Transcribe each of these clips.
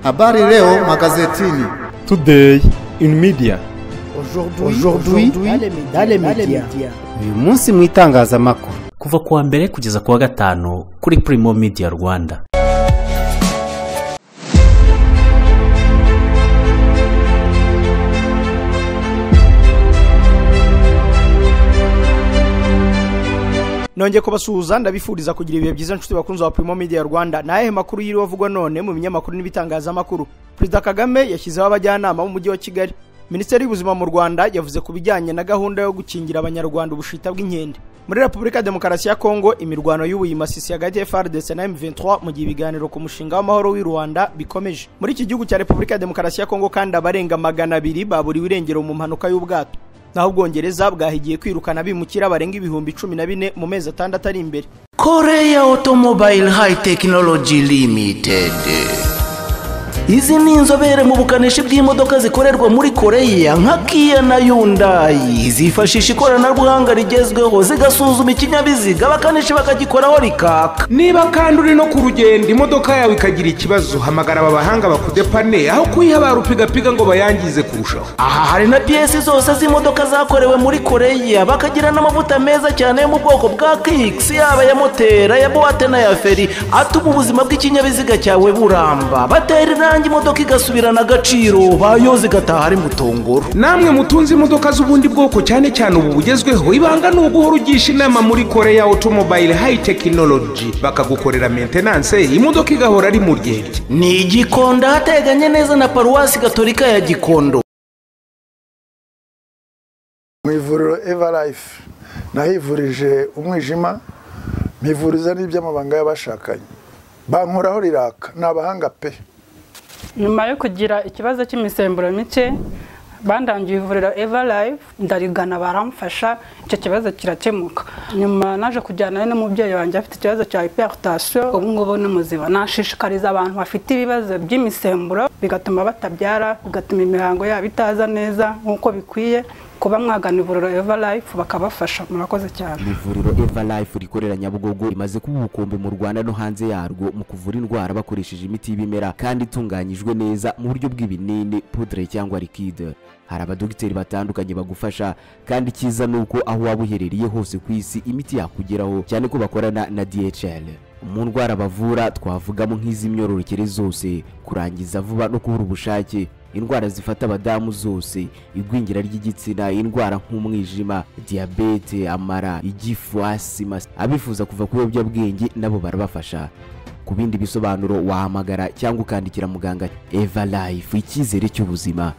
Habari leo magazetini. Today in media. Aujourd'hui dans les médias. uyu munsi mu itangazamakuru kuva ku wa mbere kugeza ku wa gatanu kuri Primo Media Rwanda nongeye kubasuhuza ndabifuriza kugira ibihe byiza nshuti bakunzi ba Primo Media Rwanda ni ayahe makuru yiriwe avugwa none mu binyamakuru n'ibitangazamakuru perezida kagame yashyizeho abajyanama b'umujyi wa kigali minisiteri y'ubuzima mu rwanda yavuze ku bijyanye na gahunda yo gukingira abanyarwanda ubushita bw'inkende muri repubulika demokarasi ya kongo imirwano y'ubuyimasisi hagati ya frdc na m23 mu gihe ibiganiro ku mushinga w'amahoro w'i rwanda bikomeje muri iki gihugu cya repubulika demokarasi ya kongo kandi abarenga magana abiri baburiwe irengero mu mpanuka y'ubwato naho ubwongereza bwahigiye kwirukana bimukira barenga ibihumbi cumi na bine mu mezi atandatu ari imbere Korea Automobile High Technology Limited izi ni inzobere mu bukanishi bw'imodoka zikorerwa muri koreya nka kiya na yundayi zifashisha ikoranabuhanga rigezweho zigasuzuma ikinyabiziga abakanishi bakagikoraho rikaka niba kandi uri no ku rugendo imodoka yawe ikagira ikibazo hamagara aba bahanga bakudepane aho kuyihabara upigapiga ngo bayangize kurushaho aha hari na piyesi zose z'imodoka zakorewe muri koreya bakagira n'amavuta meza cyane yo mu bwoko bwa kikisi yaba ya motera ya buwate n'aya feri atuma ubuzima bw'ikinyabiziga cyawe buramba batera irangi imodoka igasubirana agaciro bayoza igataha ari mu tongoro namwe mutunze imodoka z'ubundi bwoko cyane cyane ubu bugezweho ibanga ni uguhora ugisha inama muri koreya otomobile hayi tekinoloji bakagukorera mentenanse imodoka igahora ari mu ryerye ni igikondo ahateganye neza na paruwasi gatolika ya gikondo mu ivuriro evarayife nahivurije umwijima mpivuriza n'iby'amabanga y'abashakanye bankoraho riraka ni abahanga pe nyuma yo kugira ikibazo cy'imisemburo mike bandangiye ivuriro eva live ndarigana baramfasha icyo kibazo kirakemuka nyuma naje kujyanayo n'umubyeyi wanjye afite ikibazo cya hypertension ubu ngubu ni muzima nashishikariza abantu bafite ibibazo by'imisemburo bigatuma batabyara bigatuma imihango yabo itaza neza nk'uko bikwiye kuba mwagana ivuriro eva live bakabafasha murakoze cyane ivuriro eva life rikorera nyabugogo rimaze kuba ubukombe mu rwanda no hanze yarwo mu kuvura indwara bakoresheje imiti y'ibimera kandi itunganyijwe neza mu buryo bw'ibinini pudre cyangwa likide hari abadogiteri batandukanye bagufasha kandi icyiza ni uko aho waba uherereye hose ku isi imiti yakugeraho cyane ko bakorana na dhl mu ndwara bavura twavugamo nk'iz'imyororokere zose kurangiza vuba no kubura ubushake indwara zifata abadamu zose igwingira ry'igitsina indwara nk'umwijima diyabete amara igifu asima abifuza kuva ku biyobyabwenge nabo barabafasha ku bindi bisobanuro wahamagara cyangwa ukandikira muganga eva life icyizere cy'ubuzima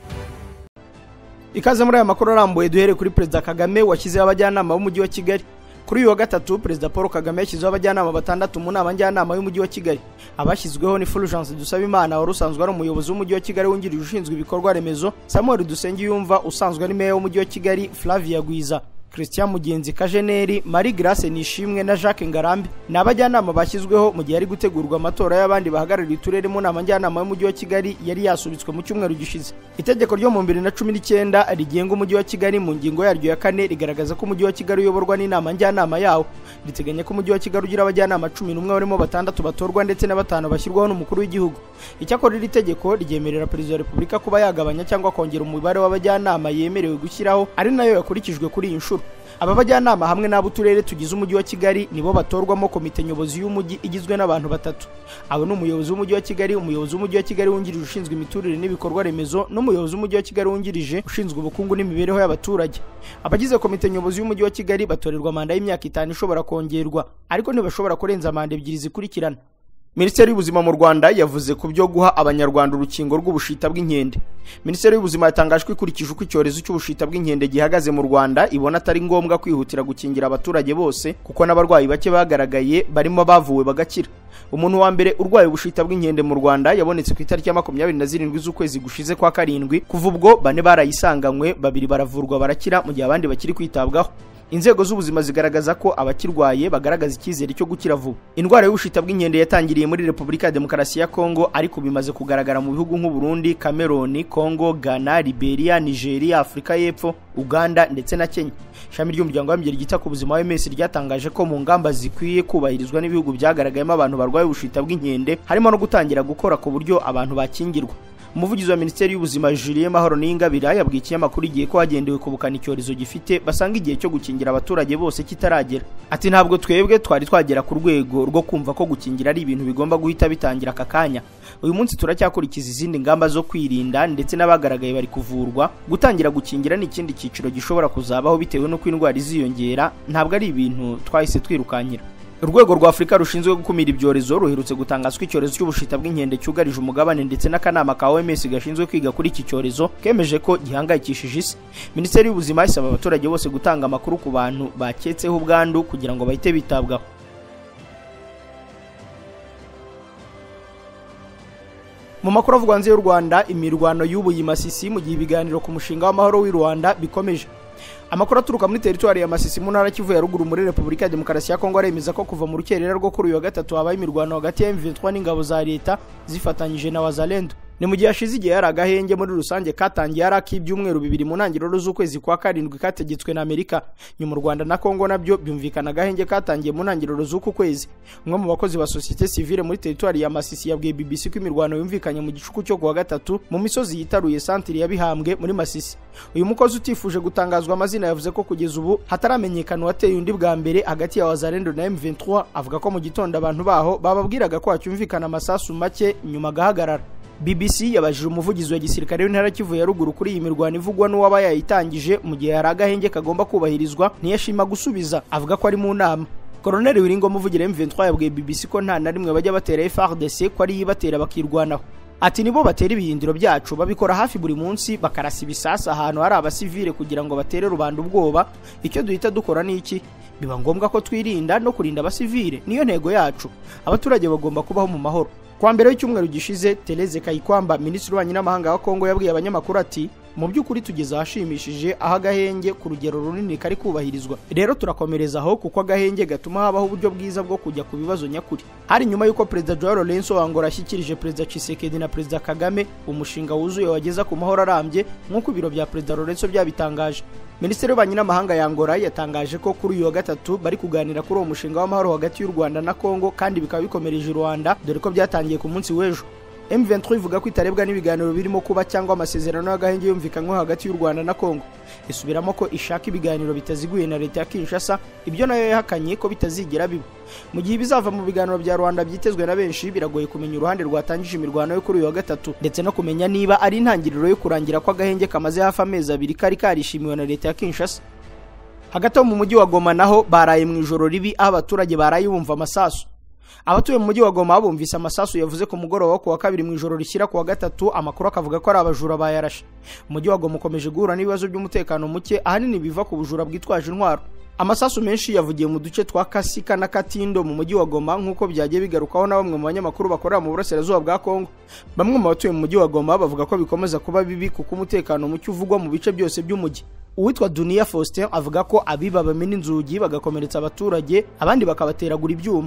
ikaze muri aya makuru arambuye duhere kuri perezida kagame washyizeho abajyanama b'umujyi wa kigali kuri uyu wa gatatu perezida paul kagame yashyizeho abajyanama batandatu mu nama njyanama y'umujyi wa kigali abashyizweho ni fulgence dusabimana wari usanzwe ari umuyobozi w'umujyi wa kigali wungirije ushinzwe ibikorwa remezo samuel dusenge yumva usanzwe ari meya w'umujyi wa kigali flavia gwiza christian mugenzi kajeneri marie grace nishimwe na jacques ngarambe ni abajyanama bashyizweho mu gihe hari gutegurwa amatora y'abandi bahagarariye uturere mu nama njyanama y'umujyi wa kigali yari yasubitswe mu cyumweru gishize itegeko ryo mu bibiri na cumi n'icyenda rigenga umujyi wa kigali mu ngingo yaryo ya kane rigaragaza ko umujyi wa kigali uyoborwa n'inama njyanama yawo riteganya ko umujyi wa kigali ugira abajyanama cumi n'umwe barimo batandatu batorwa ndetse na batanu bashyirwaho n'umukuru w'igihugu icyakora iri tegeko ryemerera perezida wa repubulika kuba yagabanya cyangwa kongera umubare w'abajyanama yemerewe gushyiraho ari nayo yakurikijwe kuri iyi nshuro aba bajyanama hamwe n'abo uturere tugize umujyi wa kigali nibo batorwamo komite nyobozi y'umujyi igizwe n'abantu batatu abo ni umuyobozi w'umujyi wa kigali umuyobozi w'umujyi wa kigali wungirije ushinzwe imiturire n'ibikorwa remezo n'umuyobozi w'umujyi wa kigali wungirije ushinzwe ubukungu n'imibereho y'abaturage abagize komite nyobozi y'umujyi wa kigali batorerwa manda y'imyaka itanu ishobora kongerwa ariko ntibashobora kurenza manda ebyiri zikurikirana minisiteri y'ubuzima mu rwanda yavuze ku byo guha abanyarwanda urukingo rw'ubushita bw'inkende minisiteri y'ubuzima yatangaje ko ikurikije uko icyorezo cy'ubushita bw'inkende gihagaze mu rwanda ibona atari ngombwa kwihutira gukingira abaturage bose kuko n'abarwayi bake bagaragaye barimo bavuwe bagakira umuntu wa mbere urwaye ubushita bw'inkende mu rwanda yabonetse ku itariki ya makumyabiri na zirindwi z'ukwezi gushize kwa karindwi kuva ubwo bane barayisanganywe babiri baravurwa barakira mu gihe abandi bakiri kwitabwaho inzego z'ubuzima zigaragaza ko abakirwaye bagaragaza icyizere cyo gukira vuba indwara y'ubushita bw'inkende yatangiriye muri repubulika ya demokarasi ya kongo ariko bimaze kugaragara mu bihugu nk'u Burundi, cameroon congo ghana liberia nigeria afurika y'epfo uganda ndetse na kenya ishami ry'umuryango w'abimbere ryita ku buzima wms ryatangaje ko mu ngamba zikwiye kubahirizwa n'ibihugu byagaragayemo abantu barwaye ubushita bw'inkende harimo no gutangira gukora ku buryo abantu bakingirwa umuvugizi wa minisiteri y'ubuzima julien mahoro niyingabira yabwiye ikinyamakuru igihe ko hagendewe kubukana icyorezo gifite basanga igihe cyo gukingira abaturage bose kitaragera ati ntabwo twebwe twari twagera ku rwego rwo kumva ko gukingira ari ibintu bigomba guhita bitangira aka kanya uyu munsi turacyakurikiza izindi ngamba zo kwirinda ndetse n'abagaragaye bari kuvurwa gutangira gukingira ni ikindi cyiciro gishobora kuzabaho bitewe n'uko indwara iziyongera ntabwo ari ibintu twahise twirukankira urwego rwa afurika rushinzwe gukumira ibyorezo ruherutse gutangazwa icyorezo cy'ubushita bw'inkende cyugarije umugabane ndetse n'akanama ka oms gashinzwe kwiga kuri iki cyorezo kemeje ko gihangayikishije isi minisiteri y'ubuzima isaba abaturage bose gutanga amakuru ku bantu baketseho ubwandu kugira ngo bahite bitabwaho mu makuru avugwa hanze y'u rwanda imirwano y'ubu yimasisi mu gihe ibiganiro ku mushinga w'amahoro w'i rwanda bikomeje amakuru aturuka muri teritwari ya masisi mu ntara kivu ya ruguru muri repubulika ya demokarasi ya kongo aremeza ko kuva mu rukerera rwo kuri uyu wa gatatu habaye imirwano hagati ya m23 n'ingabo za leta zifatanyije na wazalendo ni mu gihe hashize igihe hari agahenge muri rusange katangiye ari ak'ibyumweru bibiri mu ntangiriro z'ukwezi kwa karindwi kategetswe na amerika nyuma u rwanda na kongo nabyo byumvikana agahenge katangiye mu ntangiriro z'uku kwezi umwe mu bakozi ba sosiyete sivile muri teritwari ya masisi yabwiye bbc ko imirwano yumvikanye mu gicuku cyo kuwa gatatu mu misozi yitaruye santiri ya bihambwe muri masisi uyu mukozi utifuje gutangazwa amazina yavuze ko kugeza ubu hataramenyekana uwateye undi bwa mbere hagati ya wazarendo na m23 avuga ko mu gitondo abantu baho bababwiraga ko hacyumvikana amasasu make nyuma agahagarara BBC yabajije umuvugizi wa gisirikare w'intara kivu ya ruguru kuri iyi mirwano ivugwa n'uwaba yayitangije mu gihe hari agahenge kagomba kubahirizwa ntiyashima gusubiza avuga ko ari mu nama koroneli wiringo muvugira M23 yabwiye BBC ko nta na rimwe bajya batera FARDC ko ari ibatera bakirwanaho ati nibo batera ibihindiro byacu babikora hafi buri munsi bakarasa ibisasu ahantu hari abasivile kugira ngo batere rubanda ubwoba icyo duhita dukora ni iki biba ngombwa ko twirinda no kurinda abasivile niyo ntego yacu abaturage bagomba kubaho mu mahoro kwa mbere y'icyumweru gishize Tereze Kayikwamba minisitiri w'ububanyi n'amahanga wa Kongo yabwiye abanyamakuru ati mu by'ukuri tugeze ahashimishije aho agahenge ku rugero runini kari kubahirizwa rero turakomereza aho kuko agahenge gatuma habaho uburyo bwiza bwo kujya ku bibazo nyakuri hari nyuma y'uko perezida Joao Lourenço wa Angola ashyikirije perezida Tshisekedi na perezida Kagame umushinga wuzuye wageza ku mahoro arambye nk'uko ibiro bya perezida Lourenço byabitangaje minisitiri w'ububanyi n'amahanga ya Angola yatangaje ko kuri uyu wa gatatu bari kuganira kuri uwo mushinga w'amahoro hagati y'u Rwanda na Kongo kandi bikaba bikomereje Rwanda dore ko byatangiye ku munsi w'ejo M23 ivuga ko itarebwa n'ibiganiro birimo kuba cyangwa amasezerano y'agahenge yumvikanywe hagati y'u Rwanda na Kongo isubiramo ko ishaka ibiganiro bitaziguye na leta ya Kinshasa ibyo nayo yahakanye ko bitazigira biba mu gihe bizava mu biganiro bya Rwanda byitezwe na benshi biragoye kumenya uruhande rwatangije imirwano yo kuri uyu wa gatatu ndetse no kumenya niba ari intangiriro yo kurangira kw'agahenge kamaze hafi amezi abiri kari karishimiwe na leta ya Kinshasa hagati mu mujyi wa Goma naho baraye mu ijoro ribi aho abaturage baraye bumva amasasu abatuye mu mujyi wa goma bumvise amasasu yavuze ku mugoroba wo kuwa kabiri mu ijoro rishyira kuwa gatatu amakuru akavuga ko ari abajura bayarashe umujyi wa goma ukomeje guhura n'ibibazo by'umutekano muke ahanini biva ku bujura bwitwaje intwaro amasasu menshi yavugiye mu duce twa kasika na katindo mu mujyi wa goma nk'uko byagiye bigarukaho na bamwe mu banyamakuru bakorera mu burasirazuba bwa kongo bamwe mu batuye mu mujyi wa goma bavuga ko bikomeza kuba bibi kuko umutekano muke uvugwa mu bice byose by'umujyi uwitwa duniya faustin avuga ko abiba bamena inzugi bagakomeretsa abaturage abandi bakabateragura ibyuma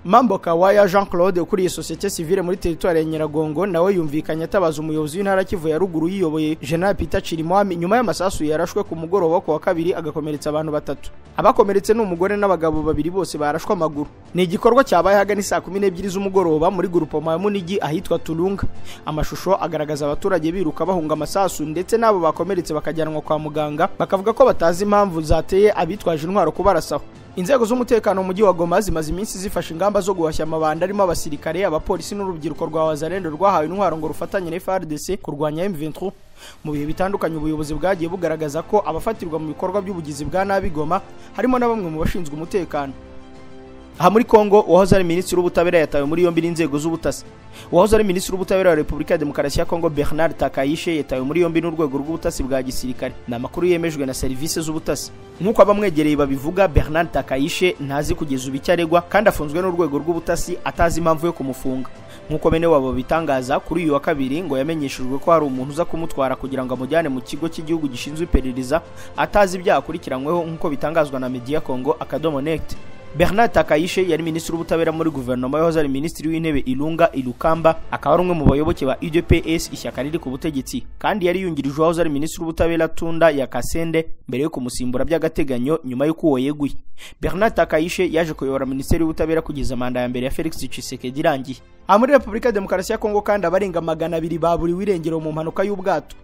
mambo kawaya jean claude ukuriye sosiyete sivile muri teritwari ya nyiragongo nawe yumvikanye atabaza umuyobozi w'intara kivu ya ruguru yiyoboye jenerali peter chirimwami nyuma y'amasasu yarashwe ku mugoroba ku wa kabiri agakomeretsa abantu batatu abakomeretse ni umugore n'abagabo babiri bose barashwe amaguru ni igikorwa cyabaye hagana saa kumi n'ebyiri z'umugoroba muri gurupoma ya munigi ahitwa turunga amashusho agaragaza abaturage biruka bahunga amasasu ndetse n'abo bakomeretse bakajyanwa kwa muganga bakavuga ko batazi impamvu zateye abitwaje intwaro kubarasaho inzego z'umutekano mu mujyi wa goma zimaze iminsi zifashe ingamba zo guhashya amabanda arimo abasirikare abapolisi n'urubyiruko rwa wazarendo rwahawe intwaro ngo rufatanye na frdc kurwanya m23 mu bihe bitandukanye ubuyobozi bwagiye bugaragaza ko abafatirwa mu bikorwa by'ubugizi bwa nabi goma harimo na bamwe mu bashinzwe umutekano aha muri kongo uwahoze ari minisitiri w'ubutabera yatawe muri yombi n'inzego z'ubutasi uwahoze ari minisitiri w'ubutabera wa repubulika ya demokarasi ya kongo bernard takayishe yatawe muri yombi n'urwego rw'ubutasi bwa gisirikare ni amakuru yemejwe na serivisi z'ubutasi nk'uko abamwegereye babivuga bernard takayishe ntazi kugeza ubu icyo aregwa kandi afunzwe n'urwego rw'ubutasi atazi impamvu yo kumufunga nk'uko bene wabo bitangaza kuri uyu wa kabiri ngo yamenyeshejwe ko hari umuntu uza kumutwara kugira ngo amujyane mu kigo cy'igihugu gishinzwe iperereza atazi ibyaha akurikiranyweho nk'uko bitangazwa na media congo akadomo negiti bernard takayishe yari minisitiri w'ubutabera muri guverinoma yahoze ari minisitiri w'intebe ilunga ilukamba akaba ari umwe mu bayoboke ba udps ishyaka riri ku butegetsi kandi yari yungirijwe wahoze ari minisitiri w'ubutabera tunda ya kasende mbere yo kumusimbura by'agateganyo nyuma y'uko uwo yeguye bernard takayishe yaje kuyobora minisiteri y'ubutabera kugeza manda ya mbere ya felix tshisekedi irangiye aha muri repubulika ya demokarasi ya kongo kandi abarenga magana abiri baburiwe irengero mu mpanuka y'ubwato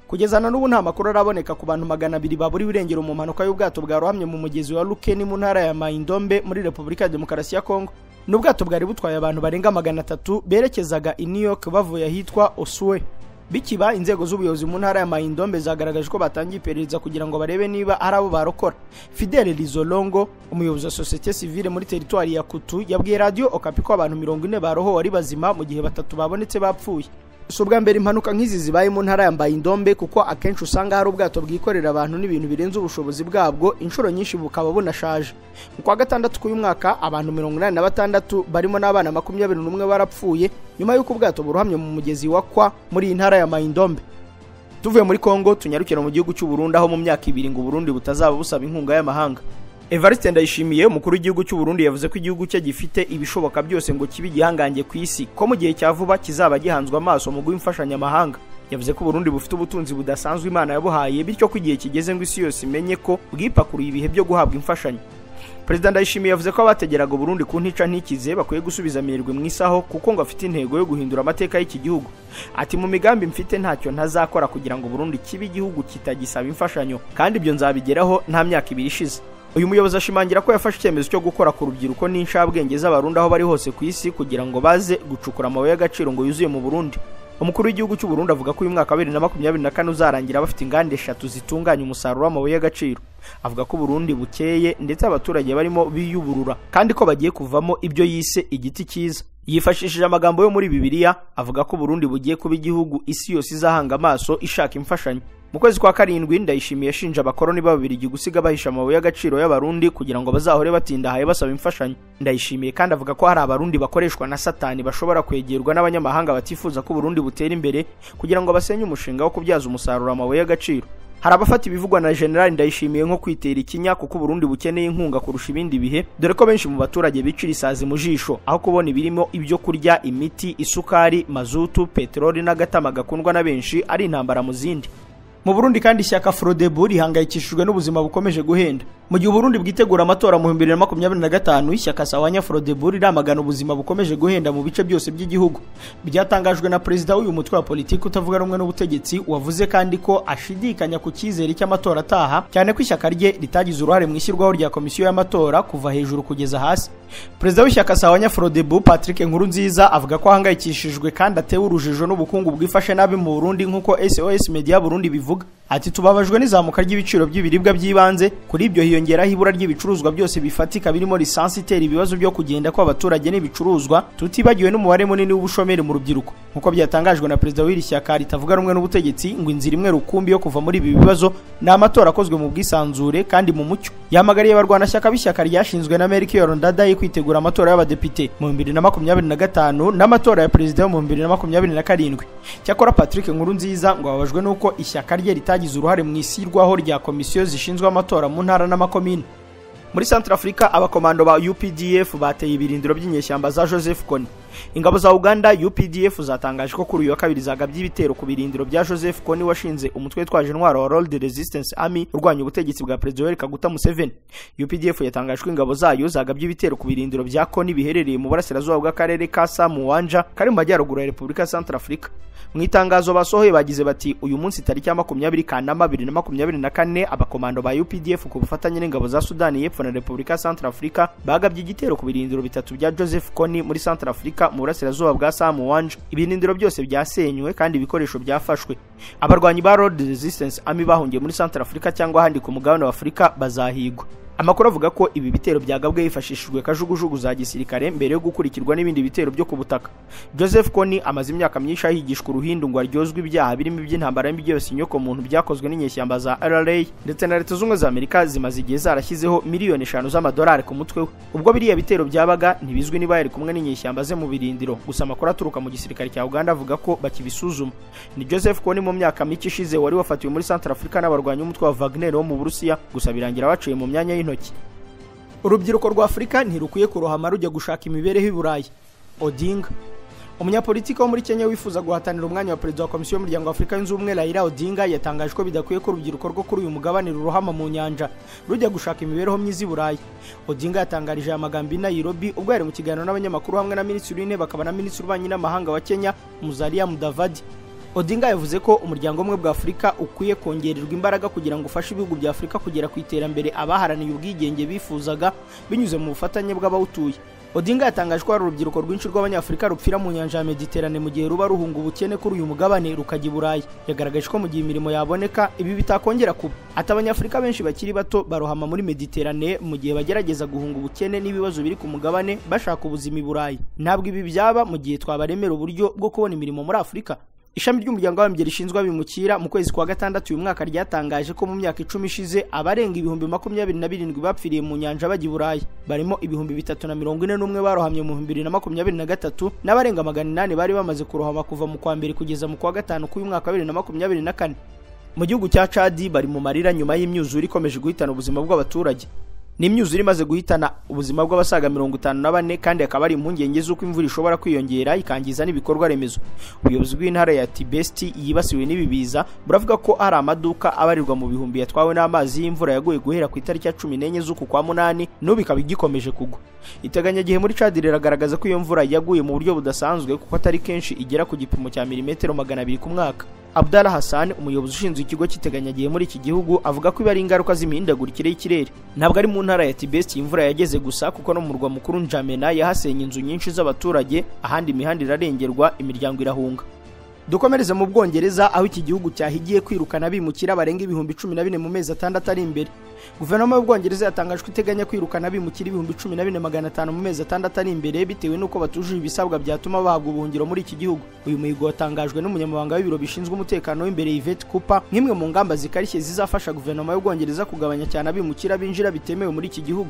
kugeza na n'ubu nta makuru araboneka ku bantu magana abiri baburiwe irengero mu mpanuka y'ubwato bwarohamye mu mugezi wa lukeni mu ntara ya maindombe muri repubulika ya demokarasi ya kongo n'ubwato bwari butwaye abantu barenga magana atatu berekezaga i new york bavuye ahitwa osuwe bikiba inzego z'ubuyobozi mu ntara ya maindombe zagaragaje ko batangiye iperereza kugira ngo barebe niba ari abo barokora fidele rizolongo umuyobozi wa sosiyete sivile muri teritwari ya kutu yabwiye radiyo okapi ko abantu mirongo ine barohowe ari bazima mu gihe batatu babonetse bapfuye si ubwa mbere impanuka nk'izi zibaye mu ntara yambaye indombe kuko akenshi usanga hari ubwato bwikorera abantu n'ibintu birenze ubushobozi bwabwo inshuro nyinshi bukaba bunashaje mu kwa gatandatu k'uyu mwaka abantu mirongo inani na batandatu barimo n'abana makumyabiri n'umwe barapfuye nyuma y'uko ubwato burohamye mu mugezi wa kwa muri iyi ntara ya mayindombe tuvuye muri kongo tunyarukira mu gihugu cy'uburundi aho mu myaka ibiri ngo uburundi butazaba busaba inkunga y'amahanga evariste ndayishimiye umukuru w'igihugu cy'uburundi yavuze ko igihugu cye gifite ibishoboka byose ngo kibe igihangange ku isi ko mu gihe cya vuba kizaba gihanzwe amaso mu guha imfashanyamahanga yavuze ko uburundi bufite ubutunzi budasanzwe imana yabuhaye bityo ko igihe kigeze ngo isi yose imenye ko bwipakuruye ibihe byo guhabwa imfashanyo perezida ndayishimiye yavuze ko abategeraga uburundi ku ntica ntikize bakwiye gusubiza amerwe mu isaho kuko ngo afite intego yo guhindura amateka y'iki gihugu ati mu migambi mfite ntacyo ntazakora kugira ngo burundi kibe igihugu kitagisaba imfashanyo kandi ibyo nzabigeraho nta myaka ibiri ishize uyu muyobozi ashimangira ko yafashe icyemezo cyo gukora ku rubyiruko n'inshabwenge z'abarundi aho bari hose ku isi kugira ngo baze gucukura amabuye y'agaciro ngo yuzuye mu burundi umukuru w'igihugu cy'uburundi avuga ko uyu mwaka wa bibiri na makumyabiri na kane uzarangira bafite inganda eshatu zitunganya umusaruro w'amabuye y'agaciro avuga ko uburundi bukeye ndetse abaturage barimo biyuburura kandi ko bagiye kuvamo ibyo yise igiti cyiza yifashishije amagambo yo muri bibiliya avuga ko uburundi bugiye kuba igihugu isi yose izahanga amaso ishaka imfashanyo mu kwezi kwa karindwi ndayishimiye yashinja abakoroni b'ababirigi gusiga bahisha amabuye y'agaciro y'abarundi kugira ngo bazahore batindahaye basaba imfashanyo ndayishimiye kandi avuga ko hari abarundi bakoreshwa na satani bashobora kwegerwa n'abanyamahanga batifuza ko uburundi butera imbere kugira ngo basenye umushinga wo kubyaza umusaruro amabuye y'agaciro hari abafata ibivugwa na generali ndayishimiye nko kwitera ikinya kuko uburundi bukeneye inkunga kurusha ibindi bihe dore ko benshi mu baturage bicira isazi mu jisho aho kubona ibirimo ibyo kurya imiti isukari mazutu peteroli n'agatama gakundwa na benshi ari intambara mu zindi mu burundi kandi ishyaka forodebu rihangayikishijwe n'ubuzima bukomeje guhenda mu gihe uburundi bwitegura amatora mu bihumbi bibiri na makumyabiri na gatanu ishyaka sawanya forodebu riramagana ubuzima bukomeje guhenda mu bice byose by'igihugu byatangajwe na perezida w'uyu mutwe wa politiki utavuga rumwe n'ubutegetsi wavuze kandi ko ashidikanya ku cyizere cy'amatora ataha cyane ko ishyaka rye ritagize uruhare mu ishyirwaho rya komisiyo y'amatora kuva hejuru kugeza hasi perezida w'ishyaka sawanya forodebu patrick nkurunziza avuga ko ahangayikishijwe kandi atewe urujijo n'ubukungu bwifashe nabi mu burundi nk'uko sos media burundi bivuga ati tubabajwe n'izamuka ry'ibiciro by'ibiribwa by'ibanze kuri ibyo hiyongeraho ibura ry'ibicuruzwa byose bifatika birimo lisansi itera ibibazo byo kugenda kw'abaturage n'ibicuruzwa tutibagiwe n'umubare munini w'ubushomeri mu rubyiruko nk'uko byatangajwe na perezida w'iri shyaka ritavuga rumwe n'ubutegetsi ngo inzira imwe rukumbi yo kuva muri ibi bibazo ni amatora akozwe mu bwisanzure kandi mu mucyo yamagariye abarwanashyaka b'ishyaka ryashinzwe na merike yorondada yo kwitegura amatora y'abadepite mu bibiri na makumyabiri na gatanu n'amatora ya perezida yo mu bibiri na makumyabiri na karindwi cyakora patrick nkurunziza ngo ababajwe n'uko ishyaka rye ritagiye zagize uruhare mu ishyirwaho rya komisiyo zishinzwe amatora mu ntara n'amakomine muri Central Africa abakomando ba UPDF bateye ibirindiro by'inyeshyamba za Joseph Kony ingabo za Uganda UPDF zatangaje ko kuri uyu wa kabiri zagabye ibitero ku birindiro bya Joseph Kony washinze umutwe witwaje intwaro wa World Resistance Army urwanya ubutegetsi bwa Perezida Yoweri Kaguta Museveni UPDF yatangaje ko ingabo zayo zagabye ibitero ku birindiro bya Kony biherereye mu burasirazuba bw'akarere ka Samuwanja kari mu majyaruguru ya Repubulika ya Central Africa mu itangazo basohoye bagize bati uyu munsi tariki ya makumyabiri kanama bibiri na makumyabiri na kane abakomando ba UPDF ku bufatanye n'ingabo za Sudani y'Epfo na Repubulika ya Central Africa bagabye igitero ku birindiro bitatu bya Joseph Kony muri Central Africa mu burasirazuba bwa Samuwanja ibirindiro byose byasenywe kandi ibikoresho byafashwe abarwanyi ba Lord Resistance Army bahungiye muri Central Africa cyangwa ahandi ku mugabane wa Afurika bazahigwa amakuru avuga ko ibi bitero byagabwe hifashishijwe kajugujugu za gisirikare mbere yo gukurikirwa n'ibindi bitero byo ku butaka joseph koni amaze imyaka myinshi ahigishwa uruhindu ngo aryozwe ibyaha birimo iby'intambara n'ibyose inyoko muntu byakozwe n'inyeshyamba za rra ndetse na leta z'ubumwe za amerika zimaze igihe zarashyizeho miliyoni eshanu z'amadolari ku mutwe we ubwo biriya bitero byabaga ntibizwi niba yari kumwe n'inyeshyamba ze mu birindiro gusa amakuru aturuka mu gisirikare cya uganda avuga ko bakibisuzuma ni joseph koni mu myaka mike ishize wari wafatiwe muri centre africa n'abarwanyi umutwe wa wagner wo mu burusiya gusa birangira baciye mu myanya y'intoki urubyiruko rwa afurika ntirukwiye kurohama rujya gushaka imibereho i burayi odinga umunyapolitiki wo muri kenya wifuza guhatanira umwanya wa perezida wa komisiyo y'umuryango wa afurika yunze ubumwe raila odinga yatangaje ko bidakwiye ko urubyiruko rwo kuri uyu mugabane rurohama mu nyanja rujya gushaka imibereho myiza i burayi odinga yatangarije aya magambo i nairobi ubwo yari mu kiganiro n'abanyamakuru hamwe na minisitiri w'intebe akaba na minisitiri w'ububanyi n'amahanga wa kenya muzalia mudavadi odinga yavuze ko umuryango umwe bwa afurika ukwiye kongererwa imbaraga kugira ngo ufashe ibihugu bya afurika kugera ku iterambere abaharaniye ubwigenge bifuzaga binyuze mu bufatanye bw'abawutuye odinga yatangaje ko hari urubyiruko rwinshi rw'abanyafurika rupfira mu nyanja ya mediterane mu gihe ruba ruhunga ubukene kuri uyu mugabane rukajya i burayi yagaragaje ko mu gihe imirimo yaboneka ibi bitakongera kuba ati abanyafurika benshi bakiri bato barohama muri mediterane mu gihe bagerageza guhunga ubukene n'ibibazo biri ku mugabane bashaka ubuzima i burayi ntabwo ibi byaba mu gihe twabaremera uburyo bwo kubona imirimo muri afurika ishami ry'umuryango w'abimbye rishinzwe abimukira mu kwezi kwa gatandatu uyu mwaka ryatangaje ko mu myaka icumi ishize abarenga ibihumbi makumyabiri na birindwi bapfiriye mu nyanja bajya i burayi barimo ibihumbi bitatu na mirongo ine n'umwe barohamye mu bihumbi bibiri na makumyabiri na gatatu n'abarenga magana inani bari bamaze kurohama kuva mu kwa mbere kugeza mu kwa gatanu k'uyu mwaka wa bibiri na makumyabiri na kane mu gihugu cya cadi bari mu marira nyuma y'imyuzure ikomeje guhitana ubuzima bw'abaturage ni imyuzure imaze guhitana ubuzima bw'abasaga mirongo itanu na bane kandi hakaba hari impungenge z'uko imvura ishobora kwiyongera ikangiza n'ibikorwa remezo ubuyobozi bw'intara ya tibesti yibasiwe n'ibibiza buravuga ko hari amaduka abarirwa mu bihumbi yatwawe n'amazi y'imvura yaguye guhera ku itariki ya cumi n'enye z'uku kwa munani n'ubu ikaba igikomeje kugwa iteganyagihe muri cadi riragaragaza ko iyo mvura yaguye mu buryo budasanzwe kuko atari kenshi igera ku gipimo cya milimetero magana abiri ku mwaka abdallah hassan umuyobozi ushinzwe ikigo cy'iteganyagihe muri iki gihugu avuga ko ibi ari ingaruka z'imihindagurikire y'ikirere ntabwo ari mu ntara ya tibesti iyi imvura yageze gusa kuko no mu murwa mukuru njamena yahasenye inzu nyinshi z'abaturage ahandi imihanda irarengerwa imiryango irahunga dukomereze mu bwongereza aho iki gihugu cyahigiye kwirukana abimukira barenga ibihumbi cumi na bine mu mezi atandatu ari imbere guverinoma y'ubwongereza yatangaje ko iteganya kwirukana abimukira ibihumbi cumi na bine magana atanu mu mezi atandatu ari imbere bitewe n'uko batujuje ibisabwa byatuma bahabwa ubuhungiro muri iki gihugu uyu muhigo watangajwe n'umunyamabanga w'ibiro bishinzwe umutekano w'imbere yvette cooper nk'imwe mu ngamba zikarishye zizafasha guverinoma y'ubwongereza kugabanya cyane abimukira binjira bitemewe muri iki gihugu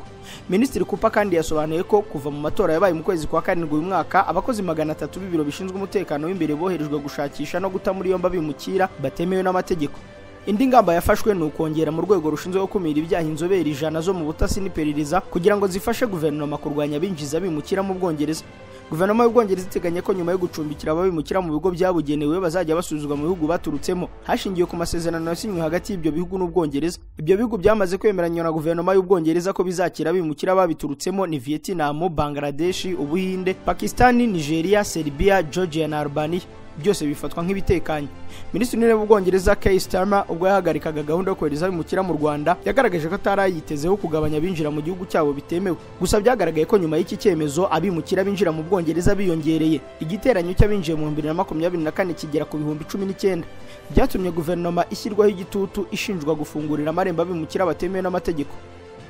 minisitiri cooper kandi yasobanuye ko kuva mu matora yabaye mu kwezi kwa karindwi uyu mwaka abakozi magana atatu b'ibiro bishinzwe umutekano w'imbere boherejwe gushakisha no guta muri yombi abimukira batemewe n'amategeko indi ngamba yafashwe ni ukongera mu rwego rushinzwe gukumira ibyaha inzobere ijana zo mu butasi n'iperereza kugira ngo zifashe guverinoma kurwanya abinjiza bimukira mu bwongereza guverinoma y'ubwongereza iteganya ko nyuma yo gucumbikira ababimukira mu bigo byabugenewe bazajya basuzwa mu bihugu baturutsemo hashingiwe ku masezerano yasinywe hagati y'ibyo bihugu n'ubwongereza ibyo bihugu byamaze kwemeranya na guverinoma y'ubwongereza ko bizakira abimukira babiturutsemo ni vietnam bangladeshi ubuhinde pakistani nigeria serbia georgia na albania byose bifatwa nk'ibitekanye minisitiri w'intebe w'ubwongereza kay starmer ubwo yahagarikaga gahunda yo kohereza abimukira mu rwanda yagaragaje ko atarayitezeho kugabanya abinjira mu gihugu cyabo bitemewe gusa byagaragaye ko nyuma y'iki cyemezo abimukira binjira mu bwongereza biyongereye igiteranyo cy'abinjiye mu bihumbi bibiri na makumyabiri na kane kigera ku bihumbi cumi n'icyenda byatumye guverinoma ishyirwaho igitutu ishinjwa gufungurira amarembo abimukira batemewe n'amategeko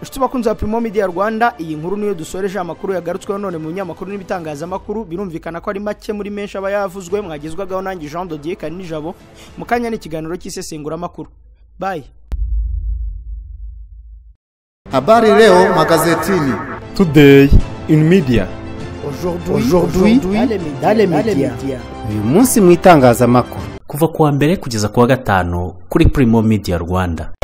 inshuti bakunzi ba primo media rwanda iyi nkuru niyo dusoreje amakuru yagarutsweho none mu binyamakuru n'ibitangazamakuru birumvikana ko ari make muri menshi aba yavuzwe mwagezwagaho nanjye jean dodier kari nijabo mu kanya n'ikiganiro cy'isesenguramakuru bayi habari leo magazetini today in media aujourd'hui dans les médias uyu munsi mu itangazamakuru kuva kuwa mbere kugeza kuwa gatanu kuri primo media rwanda